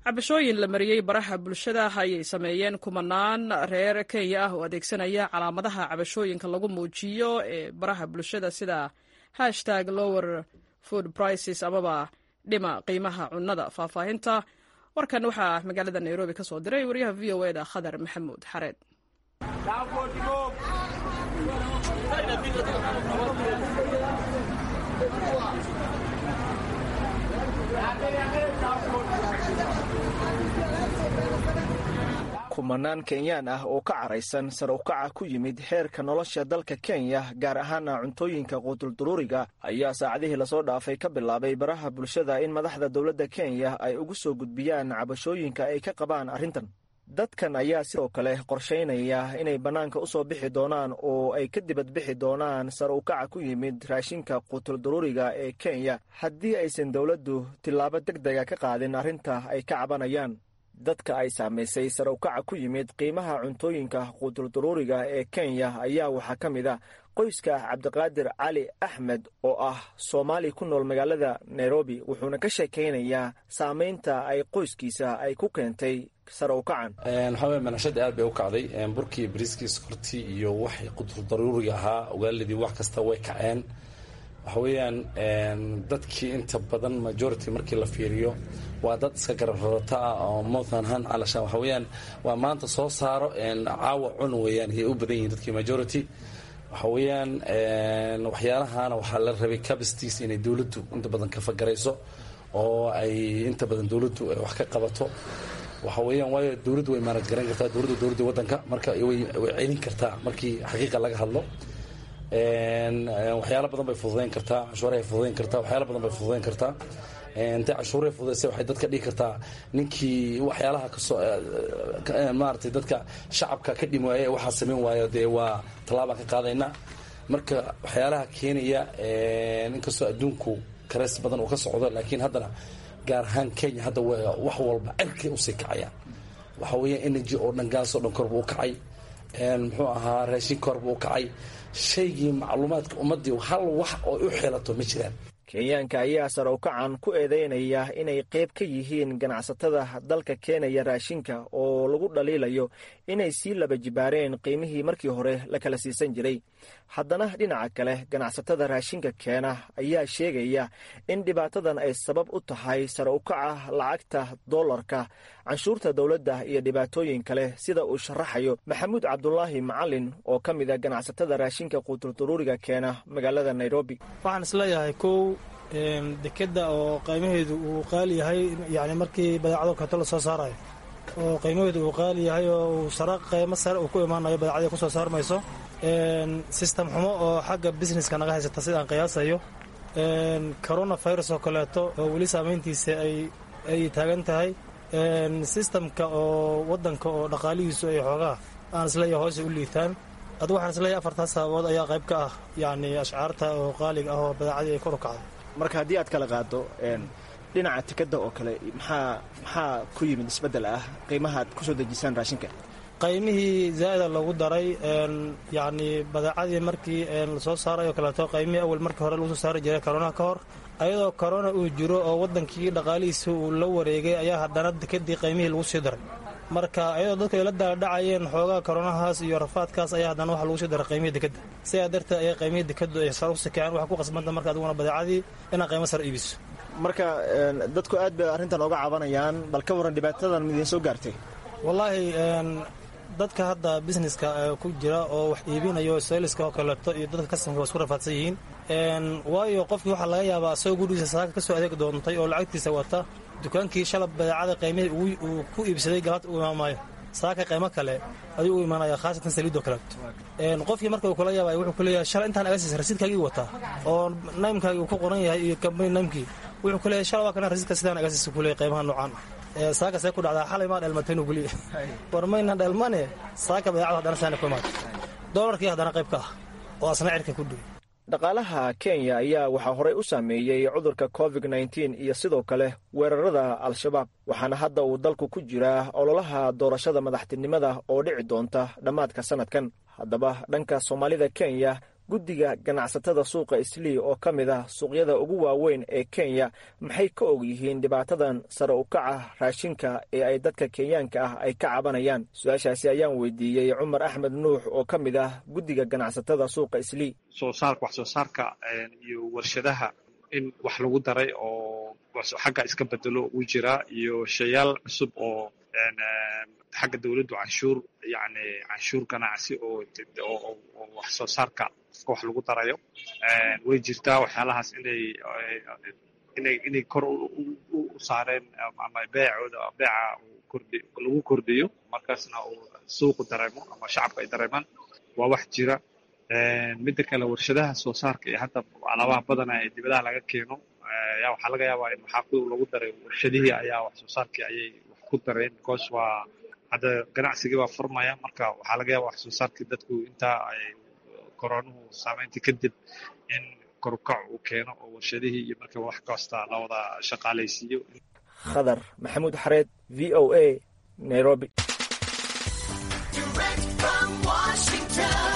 cabashooyin la mariyey baraha bulshada ayay sameeyeen kumanaan reer kenya ah oo adeegsanaya calaamadaha cabashooyinka lagu muujiyo ee baraha bulshada sida hashtag lower food prices amaba dhima qiimaha cunnada faahfaahinta warkan waxaa magaalada nairobi ka soo diray wariyaha v o eda khadar maxamuud xareed kumanaan kenyaan ah oo ka caraysan sare ukaca ku yimid heerka nolosha dalka kenya gaar ahaana cuntooyinka quutulduruuriga ayaa saacadihii lasoo dhaafay ka bilaabay baraha bulshada in madaxda dowladda kenya ay ugu soo gudbiyaan cabashooyinka ay ka qabaan arrintan dadkan ayaa sidoo kale qorshaynaya inay bannaanka u soo bixi doonaan oo ay ka dibadbixi doonaan sare ukaca ku yimid raashinka quutulduruuriga ee kenya haddii aysan dowladdu tillaabo deg dega ka qaadin arrinta ay ka cabanayaan dadka ay saamaysay sare ukaca ku yimid qiimaha cuntooyinka quutulduruuriga ee kenya ayaa waxaa ka mid a qoyska cabdiqaadir cali axmed oo ah soomaali ku nool magaalada nairobi wuxuuna ka sheekaynayaa saamaynta ay qoyskiisa ay ku keentay sare ukacan waxaa weye manashada aad bay u kacday burkii bariiskii sokortii iyo wax quutuldaruuriga ahaa ogaaladii wax kasta way kaceen waxa weeyaan dadkii inta badan majority markii la fiiriyo waa dad iska garabrarata ah oo mothan han calashaan waxa weeyaan waa maanta soo saaro caawa cun weeyaan ayay u badan yihiin dadkii majority waxa weeyaan waxyaalahana waxaa la rabay capacities inay dowladdu inta badan ka fagarayso oo ay inta badan dowladdu ay wax ka qabato waxa weeyaan waayo dowladdu way maanad garan kartaa dowladdu dowladda waddanka marka way celin kartaa markii xaqiiqa laga hadlo waxyaala badan bay fududayn kartaa cashuurahay fududayn kartaa waxyaala badan bay fududayn kartaa intay cashuuray fududaysa waxay dadka dhihi kartaa ninkii waxyaalaha kasoo maaragtay dadka shacabka ka dhimi waaya waxaa samayn waayo dee waa tallaabaan ka qaadayna marka waxyaalaha keenaya inkastoo adduunku kareys badan uu ka socdo laakiin haddana gaar ahaan kenya hadda wax walba cirkay usii kacayaan waxa weeyaan energy oo dhan gaas oo dhan korba u kacay muxuu ahaa raashin korba u kacay shaygii macluumaadka ummaddii hal wax oo u xelato ma jiraan kenyaanka ayaa sare ukacan ku eedeynaya inay qayb ka yihiin ganacsatada dalka keenaya raashinka oo lagu dhaliilayo inay sii laba jibaareen qiimihii markii hore la kala siisan jiray haddana dhinaca kale ganacsatada raashinka keena ayaa sheegaya in dhibaatadan ay sabab u tahay sare ukaca lacagta doolarka canshuurta dowladda iyo dhibaatooyin kale sida uu sharaxayo maxamuud cabdulaahi macalin oo ka mid a ganacsatada raashinka quutulduruuriga keena magaalada nairobi waxaan isleeyahay kow dekeda oo qiimaheedu uu qaali yahay yani markii badeecado kato la soo saarayo oo qiimaheedu uu qaali yahay oo uu sare qiimo sare uu ku imaanayo badeecadii kusoo saarmayso sistem xumo oo xagga businesska naga haysata sidaan qiyaasayo corona virus oo kaleeto oo weli saamayntiisa ay taagan tahay sistamka oo wadanka oo dhaqaalihiisu ay xoogaa aan isleeyahay hoose u liitaan adu waxaan isleeyahay afartaas sababood ayaa qayb ka ah yacni ashcaarta oo qaaliga ah oo badeecadii ay kor u kacday marka haddii aad kala qaado dhinaca tikada oo kale maxaa maxaa ku yimid isbeddel ah qiimahaad kusoo dejisaan raashinka qaymihii zaa'ida lagu daray yacni badeecadii markii lasoo saaray oo kaleeto qaymihii awal markii hore lagu soo saari jiray koronaha ka hor ayadoo korona uu jiro oo waddankii dhaqaalihiisa uu la wareegay ayaa haddana dekadii qaymihii lagu sii daray marka ayadoo dadku ay la daadhacayeen xoogaa koronahaas iyo rafaadkaas ayaa haddana waxa lagu sii daray qaymihii dekadda sidaa darteed ayaa qaymihii dekaddu ay sar u sikeen waxaa ku qasbanta marka adiguna badeecadii inaad qaymo sar iibiso marka dadku aad bay arrintan oga cabanayaan bal ka warran dhibaatadan midiin soo gaartay wallaahi dadka hadda busineska ku jira oo wax iibinayo sayliska oo kaleeto iyo dadka kasanka waa isku rafaadsan yihiin waayo qofkii waxaa laga yaabaa asagoo gurigiisa saaka ka soo adeeg doontay oo lacagtiisa wata dukaankii shalab badeecada qaymihii uu ku iibsaday galabta u imaamaayo saaka qaymo kale ayuu u imaanaya khaasatan saliidoo kaleeto qofkii marka uu kula yaabay wuxuu kuleeyahay shalay intaan agasiisa rasiidkaagii wataa oo naymkaagii uu ku qoran yahay iyo kambani naymkii wuxuu kuleeyahay shalay waa kana rasiidka sidaan agasiisa kuleeyahay qaymaha noocaan ah saaka see ku dhacdaa xalay maa dheelmataynu kuliya war mayna dheelmane saaka badeecada haddana saana ku imaatay doolarkii haddana qayb ka ah oo asna cirka ku dhigay dhaqaalaha kenya ayaa waxaa horey u saameeyey cudurka covid nteen iyo sidoo kale weerarada al-shabaab waxaana hadda uu dalku ku jiraa ololaha doorashada madaxtinimada oo dhici doonta dhammaadka sannadkan haddaba dhanka soomaalida kenya guddiga ganacsatada suuqa islii oo ka mid ah suuqyada ugu waaweyn ee kenya maxay ka og yihiin dhibaatadan sare u kaca raashinka ee ay dadka kenyaanka ah ay ka cabanayaan su-aashaasi ayaan weydiiyey cumar axmed nuux oo ka mid ah guddiga ganacsatada suuqa islii soo saarka wax soo saarka iyo warshadaha in wax lagu daray oo xagga iska bedelo uu jiraa iyo shayaal cusub oo xagga dowladdu canshuur yani canshuur ganacsi oo oo wax soo saarka qofka wax lagu darayo way jirtaa waxyaalahaas inay inay inay kor u saareen ama beecooda beeca kordhi lagu kordhiyo markaasna uu suuqu dareemo ama shacabka ay dareemaan waa wax jira midda kale warshadaha soo saarka iyo hadda alaabaha badana ee dibadaha laga keeno ayaa waxaa laga yaabaa in maxaa lagu daray warshadihii ayaa wax soo saarkii ayay wax ku dareen because waa hadda ganacsigii baa furmaya marka waxaa laga yaaba wax soo saarkii dadku intaa ay koroonuhu saameyntii kadib in korukac uu keeno oo warshadihii iyo marka wax kasta la wada shaqaalaysiiyo khadar maxamuud xareed v o a nairobi Direct from Washington.